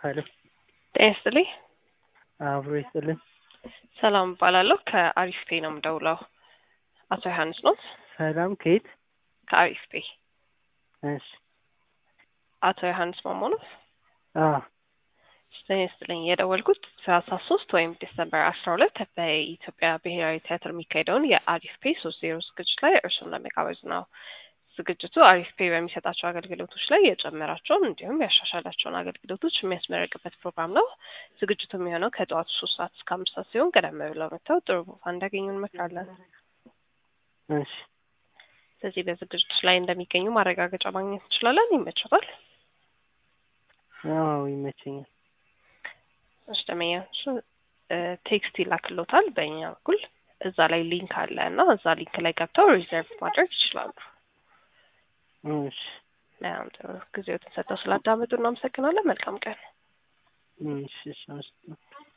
ሄሎ ጤና ይስጥልኝ። አብሮ ይስጥልን። ሰላም እባላለሁ። ከአሪፍ ፔ ነው የምደውለው። አቶ ዮሐንስ ኖት? ሰላም ከየት? ከአሪፍ ፔ። እሺ አቶ ዮሐንስ ማሞ ኖት? አዎ ጤና ይስጥልኝ። የደወልኩት ሰላሳ ሶስት ወይም ዲሰምበር አስራ ሁለት በኢትዮጵያ ብሔራዊ ቲያትር የሚካሄደውን የአሪፍ ፔ ሶስት ዜሮ ዝግጅት ላይ እርሱን ለመጋበዝ ነው። ዝግጅቱ አሪፍ ፔ በሚሰጣቸው አገልግሎቶች ላይ የጨመራቸውን እንዲሁም ያሻሻላቸውን አገልግሎቶች የሚያስመረቅበት ፕሮግራም ነው። ዝግጅቱ የሚሆነው ከጠዋቱ ሶስት ሰዓት እስከ አምስት ሰዓት ሲሆን ቀደም ብለው መጥተው ጥሩ ቦታ እንዳገኙ እንመክራለን። እሺ ስለዚህ በዝግጅቱ ላይ እንደሚገኙ ማረጋገጫ ማግኘት እንችላለን። ይመችታል? አዎ ይመቸኛል። እሺ ደመኛ እሱ ቴክስት ይላክሎታል በእኛ በኩል እዛ ላይ ሊንክ አለ እና እዛ ሊንክ ላይ ገብተው ሪዘርቭ ማድረግ ይችላሉ። እሺ በጣም ጥሩ ጊዜዎትን ሰጥተው ስላዳመጡ እናመሰግናለን። መልካም ቀን። እሺ እሺ